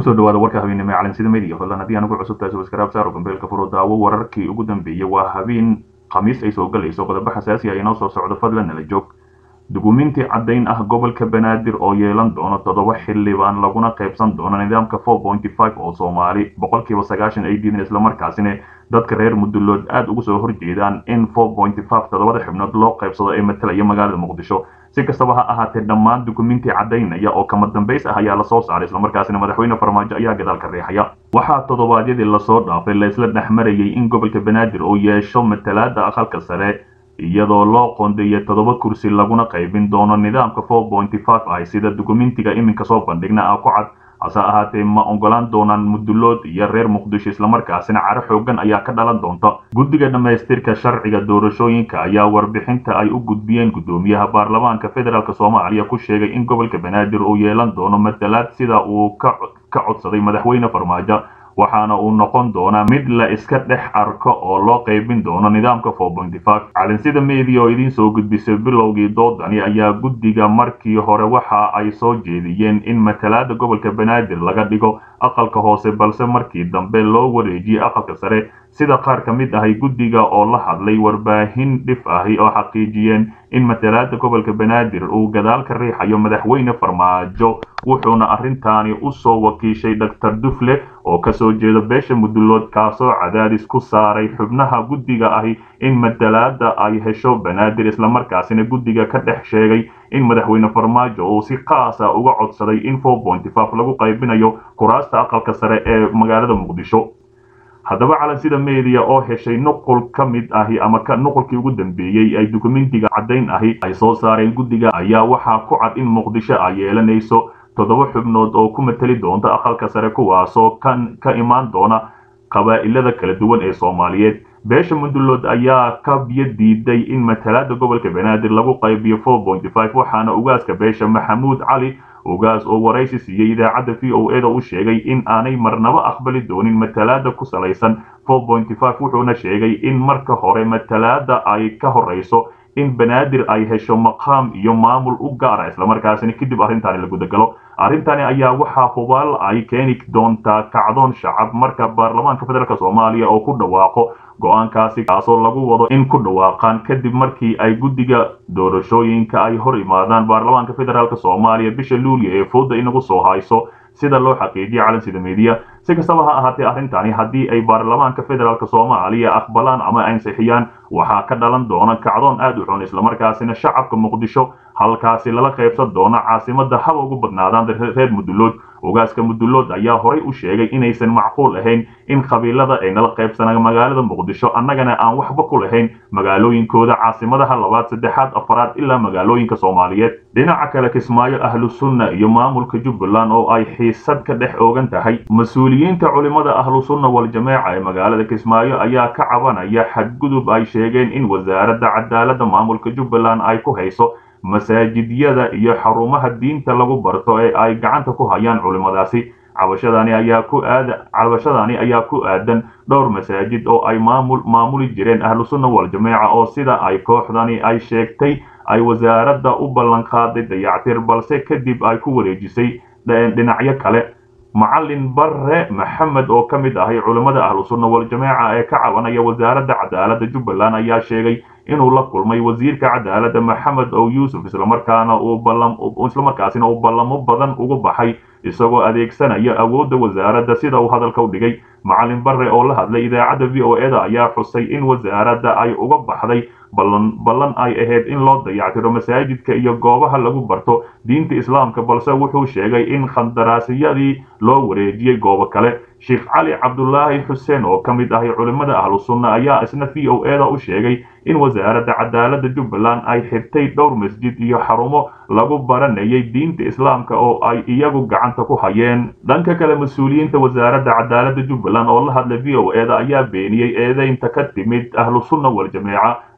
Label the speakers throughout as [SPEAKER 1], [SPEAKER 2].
[SPEAKER 1] kusoo dhawaada warka habeennimo ee calansida media fadlan haddii aan ugu cusub tahay subscribe saaro gambeelka furo daawo wararkii ugu dambeeyey waa habeen khamiis ay soo galayso qodobo xasaasi ah inoo soo socdo fadlan nala joog dukumiinti caddayn ah gobolka banaadir oo yeelan doono toddoba xildhibaan laguna qaybsan doono nidaamka four pointy five oo soomaali boqolkiiba sagaashan ay diideen islamarkaasina dadka reer mudulood aada ugu soo horjeedaan in four pointy five toddobada xubnood loo qaybsado ee matalaya magaalada muqdisho si kastaba ha ahaatee dhammaan dukumiinti caddaynaya oo kama dambays ah ayaa lasoo saaray islamarkaasina madaxweyne farmaajo ayaa gadaalka riixaya waxaa toddobaadyadii lasoo dhaafay laysla dhexmarayay in gobolka banaadir uu yeesho matalaada aqalka sare iyadoo loo qoondeeyay toddoba kursi laguna qaybin doono nidaamka four pointy five ah sida dukumentiga iminka soo bandhigna ah ku cad hase ahaatee ma ogolaan doonaan mudulood iyo reer muqdisho islamarkaasina caro xoogan ayaa ka dhalan doonta guddiga dhammaystirka sharciga doorashooyinka ayaa warbixinta ay u gudbiyeen guddoomiyaha baarlamaanka federaalk soomaaliya ku sheegay in gobolka banaadir uu yeelan doono matalaad sida uu ka codsaday madaxweyne farmaajo waxaana uu noqon doonaa mid la iska dhex arko oo loo qaybin doono nidaamka four pointy five calinsida media oo idiin soo gudbisay bilowgii doodani ayaa guddiga markii hore waxa ay soo jeediyeen in matalaada gobolka banaadir laga dhigo aqalka hoose balse markii dambe loo wareejiyey aqalka sare sida qaar ka mid ahay guddiga oo la hadlay warbaahin dhif ahi oo xaqiijiyeen in matalaada gobolka banaadir uu gadaal ka riixayo madaxweyne farmaajo wuxuuna arrintaani u soo wakiishay doctor dufle oo kasoo jeeda beesha mudulood kaasoo cadaadis ku saaray xubnaha guddiga ahi in matalaada ay hesho banaadir islamarkaasina guddiga ka dhex sheegay in madaxweyne farmaajo uu si qaasa uga codsaday in four pointy five lagu qaybinayo kuraasta aqalka sare ee magaalada muqdisho haddaba calansida media oo heshay nuqul ka mid ahi ama nuqulkii ugu dambeeyey ay dukumentiga caddayn ahi ay soo saareen guddiga ayaa waxaa ku cad in muqdisho ay yeelanayso toddoba xubnood oo ku matali doonta aqalka sare kuwaasoo kan ka imaan doona qabaa'ilada kala duwan ee soomaaliyeed beesha mudulood ayaa ka biyo diiday in matalaada gobolka banaadir lagu qaybiyo four pointy five waxaana ugaaska beesha maxamuud cali ugaas oo waraysi siiyey idaacadda v o eda u sheegay in aanay marnaba aqbali doonin matalaada ku salaysan four pointy five wuxuuna sheegay in marka hore matalaada ay ka horeyso in banaadir ay hesho maqaam iyo maamul u gaara islamarkaasina kadib arrintaani la gudagalo arrintani ayaa waxaa hubaal ay keeni doontaa kacdoon shacab marka baarlamaanka federaalk soomaaliya oo ku dhawaaqo go-aankaasi kaasoo lagu wado in ku dhawaaqaan kadib markii ay guddiga doorashooyinka ay hor imaadaan baarlamaanka federaalk soomaaliya bisha luuliya ee fooda inagu soo hayso sida loo xaqiijiyay calansida media si kastaba ha ahaatee arrintani haddii ay baarlamaanka federaalk soomaaliya aqbalaan ama ansixiyaan waxaa ka dhalan doona kacdoon aad u xun islamarkaasina shacabka muqdisho halkaasi lala qaybsan doono caasimada haba ugu badnaadaan reer mudulood ogaaska mudulood ayaa horay u sheegay inaysan macquul ahayn in qabiilada ay nala qaybsanaan magaalada muqdisho annagana aan waxba ku lahayn magaalooyinkooda caasimadaha labaad saddexaad afaraad ilaa magaalooyinka soomaaliyeed dhinaca kale kismaayo ahlu sunna iyo maamulka jubbaland oo ay xiisad ka dhex oogan tahay mas-uuliyiinta culimada ahlu sunna wal-jameeca ee magaalada kismaayo ayaa ka cabanaya xadgudub ay sheegeen in wasaaradda cadaaladda maamulka jubbaland ay ku hayso masaajidyada iyo xarumaha diinta lagu barto ee ay gacanta ku hayaan culimadaasi cabashadani ayaa ku aada cabashadani ayaa ku aadan dhowr masaajid oo ay maamul maamuli jireen ahlu sunna wal-jameeca oo sida ay kooxdani ay sheegtay ay wasaaradda u ballan qaaday dayactir balse kadib ay ku wareejisay dhinacyo kale macalin bare maxamed oo ka mid ahay culimmada ahlu sunna wal-jameeca ee ka cabanaya wasaaradda cadaaladda jubbaland ayaa sheegay inuu la kulmay wasiirka cadaaladda maxamed ow yuusuf islamarkaana uu ballam islamarkaasina uu ballamo badan ugu baxay isagoo adeegsanaya awoodda wasaaradda sida uu hadalka u dhigay macalin bare oo la hadlay idaacadda v o eda ayaa xusay in wasaaradda ay uga baxday ballan ballan ay ahayd in loo dayactiro masaajidka iyo goobaha lagu barto diinta islaamka balse wuxuu sheegay in khandaraasiyadii loo wareejiyey goobo kale sheekh cali cabdulaahi xuseen oo ka mid ahay culimmada ahlu sunna ayaa isna v o eda u sheegay in wasaaradda cadaaladda jubbaland ay xirtay dhowr masjid iyo xarumo lagu baranayay diinta islaamka oo ay iyagu gacanta ku hayeen dhanka kale mas-uuliyiinta wasaaradda cadaaladda jubbaland oo la hadlay v o eda ayaa beeniyey eedeynta ka timid ahlu sunna wal-jameeca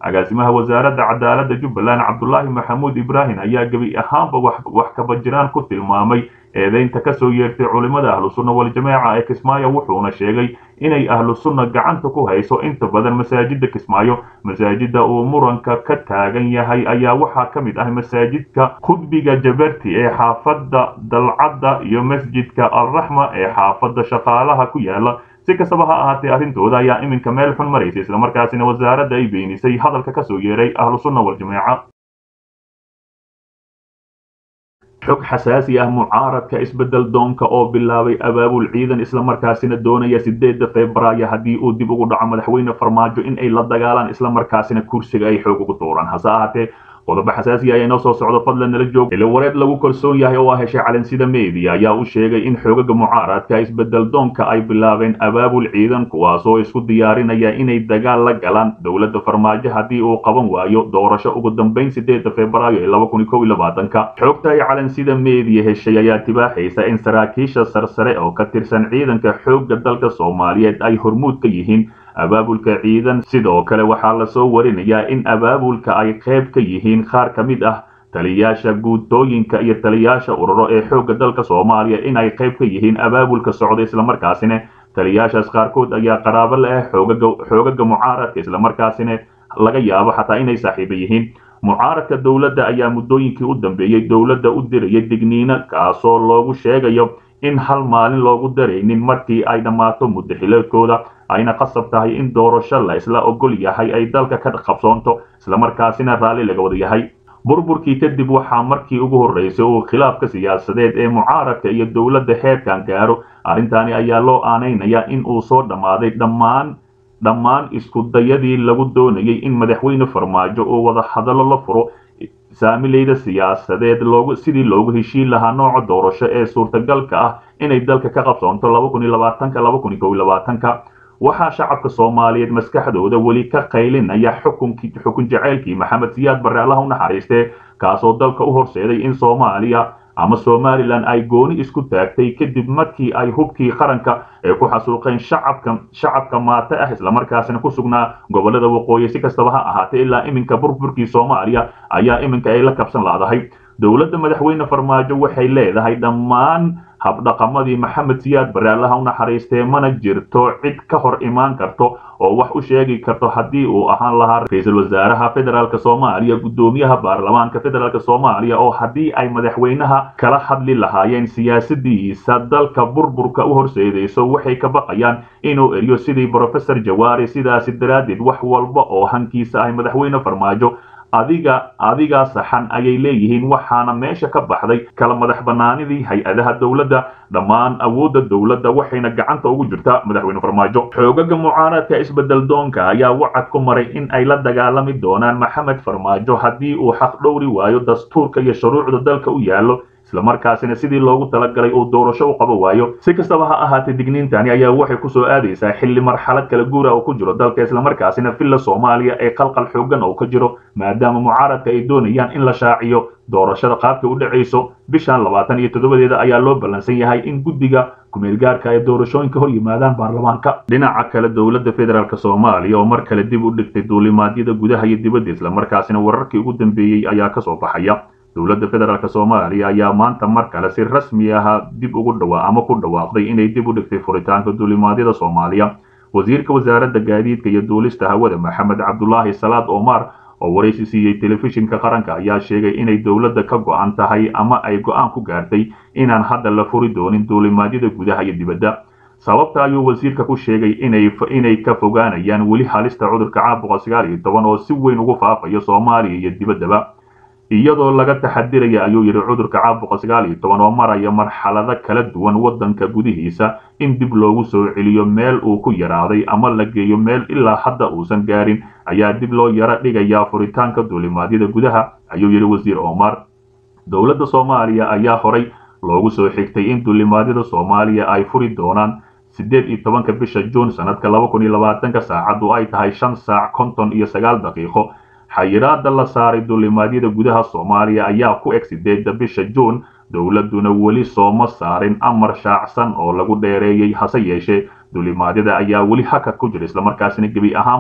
[SPEAKER 1] agaasimaha wasaaradda cadaaladda jubbaland cabdulaahi maxamuud ibraahim ayaa gebi ahaanba wax kabajiraan ku tilmaamay eedeynta kasoo yeertay culimmada ahlu sunna waljamaaca ee kismaayo wuxuuna sheegay inay ahlu sunna gacanta ku hayso inta badan masaajida kismaayo masaajida uu muranka ka taagan yahay ayaa waxaa ka mid ah masaajidka khudbiga jabarti ee xaafadda dalcadda iyo masjidka alraxma ee xaafadda shaqaalaha ku yaala si kastaba ha ahaatee arrintooda ayaa iminka meel xun maraysa islamarkaasina wasaaradda ay beenisay hadalka kasoo yeeray ahlu sunna waljamaaca xog xasaasi ah mucaaradka isbedel doonka oo bilaabay abaabul ciidan islamarkaasina doonaya sideedda febraayo haddii uu dib ugu dhaco madaxweyne farmaajo in ay la dagaalaan islamarkaasina kursiga ay xoog ugu tuuraan hase ahaatee qodobo xasaasiya ayaa inoo soo socdo fadlan nala joog ila wareed lagu kalsoon yahay oo ah heshay calansida media ayaa u sheegay in xoogaga mucaaradka isbedel doonka ay bilaabeen abaabul ciidan kuwaasoo isku diyaarinaya inay dagaal la galaan dowladda farmaajo haddii uu qaban waayo doorasho ugu dambeyn sideedda febraayo ee laba kun iyo kow iyo labaatanka xogta ay calansida media heshay ayaa tibaaxaysa in saraakiisha sarsare oo ka tirsan ciidanka xoogga dalka soomaaliyeed ay hormuud ka yihiin abaabulka ciidan sidoo kale waxaa lasoo warinayaa in abaabulka ay qayb ka yihiin qaar ka mid ah taliyaasha guutooyinka iyo taliyaasha ururo ee xoogga dalka soomaaliya in ay qayb ka yihiin abaabulka socda islamarkaasina taliyaashaas qaarkood ayaa qaraabo la ah xoogaga mucaaradka islamarkaasina laga yaabo xataa inay saaxiiba yihiin mucaaradka dowladda ayaa muddooyinkii u dambeeyey dowladda u dirayay digniino kaasoo loogu sheegayo in hal maalin loogu daraynin markii ay dhammaato muddo xileedkooda ayna qasab tahay in doorasho la isla ogol yahay ay dalka ka qabsoonto islamarkaasina raalli laga wada yahay burburkii kadib waxaa markii ugu horreysay uu khilaafka siyaasadeed ee mucaaradka iyo dowladda heerkan gaaro arrintaani ayaa loo aanaynayaa in uu soo dhammaaday dhammaan dhammaan iskudayadii lagu doonayay in madaxweyne farmaajo uu wada hadallo la furo saamileyda siyaasadeed loogu sidii loogu heshiin lahaa nooca doorasho ee suurtagalka ah inay dalka ka qabsoonto laba kun iyo labaatanka laba kun iyo kow iyo labaatanka waxaa shacabka soomaaliyeed maskaxdooda weli ka qaylinaya xukunkii xukun jaceylkii maxamed siyaad barre allaha u naxariistee kaasoo dalka u horseeday in soomaaliya ama somalilan ay gooni isku taagtay kadib markii ay hubkii qaranka ee ku xasuuqeen shacabka shacabka maate ah islamarkaasina ku sugnaa gobolada waqooyi si kastaba ha ahaatee ilaa iminka burburkii soomaaliya ayaa iminka ay la kabsan laadahay dowladda madaxweyne farmaajo waxay leedahay dhammaan habdhaqamadii maxamed siyaad barre allaha u naxariistee mana jirto cid ka hor imaan karto oo wax u sheegi karto haddii uu ahaan lahaa ra-iisul wasaaraha federaalk soomaaliya guddoomiyaha baarlamaanka federaalk soomaaliya oo haddii ay madaxweynaha kala hadli lahaayeen siyaasadiisa dalka burburka u horseedayso waxay ka baqayaan inuu eriyo sidii brofesor jawaari sidaasi daraaddeed wax walba oo hankiisa ay madaxweyne farmaajo adiga adigaa saxan ayay leeyihiin waxaana meesha ka baxday kala madax bannaanidii hay-adaha dowladda dhammaan awoodda dowladda waxayna gacanta ugu jirtaa madaxweyne farmaajo xoogaga mucaaradka isbedel doonka ayaa wacad ku maray in ay la dagaalami doonaan maxamed farmaajo haddii uu xaq dhowri waayo dastuurka iyo shuruucda dalka u yaallo islamarkaasina sidii loogu talagalay uu doorasho u qabo waayo si kastaba ha ahaatee digniintani ayaa waxay kusoo aadaysaa xilli marxalad kala guura oo ku jiro dalka islamarkaasina villa soomaaliya ee qalqal xoogan oo ka jiro maadaama mucaaradka ay doonayaan in la shaaciyo doorashada qaabkay u dhacayso bishan labaatan iyo toddobadeeda ayaa loo ballansan yahay in guddiga kumeelgaarka ay doorashooyinka hor yimaadaan baarlamaanka dhinaca kale dowladda federaalk soomaaliya oo mar kale dib u dhigtay duulimaadyada gudaha iyo dibadda islamarkaasina wararkii ugu dambeeyey ayaa kasoo baxaya dowladda federaalk soomaaliya ayaa maanta mar kale si rasmi ah dib ugu dhawaa ama ku dhawaaqday inay dib u dhigtay furitaanka duulimaadyada soomaaliya wasiirka wasaaradda gaadiidka iyo duulista hawada maxamed cabdulaahi salaad omar oo waraysi siiyey telefishinka qaranka ayaa sheegay inay dowladda ka go-an tahay ama ay go-aan ku gaartay inaan hadda la furi doonin duulimaadyada gudaha iyo dibadda sababta ayuu wasiirka ku sheegay inay inay ka fogaanayaan weli halista cudurka caabuqa sagaal iyo toban oo si weyn ugu faafayo soomaaliya iyo dibaddaba iyadoo laga taxadiraya ayuu yidhi cudurka caabuqa sagaal iyo toban oo maraya marxalado kala duwan waddanka gudihiisa in dib loogu soo celiyo meel uu ku yaraaday ama la geeyo meel ilaa hadda uusan gaarin ayaa dib loo yaro dhigayaa furitaanka duulimaadyada gudaha ayuu yidhi wasiir omar dowladda soomaaliya ayaa horay loogu soo xigtay in duulimaadyada soomaaliya ay furi doonaan siddeed iyo tobanka bisha juun sanadka laba kun iyo labaatanka saacaddu ay tahay shan saac konton iyo sagaal daqiiqo xayiraada la saaray duulimaadyada gudaha soomaaliya ayaa ku eg sideedda bisha juun dowladduna weli sooma saarin amar shaacsan oo lagu dheereeyey hase yeeshee duulimaadyada ayaa weli hakad ku jira islamarkaasina gebi ahaanba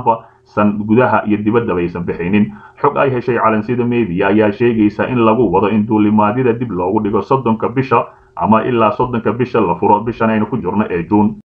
[SPEAKER 1] san gudaha iyo dibaddaba aysan bixaynin xog ay heshay calansida media ayaa sheegaysa in lagu wado in duulimaadyada dib loogu dhigo soddonka bisha ama ilaa soddonka bisha la furo bishan aynu ku jirno ee juun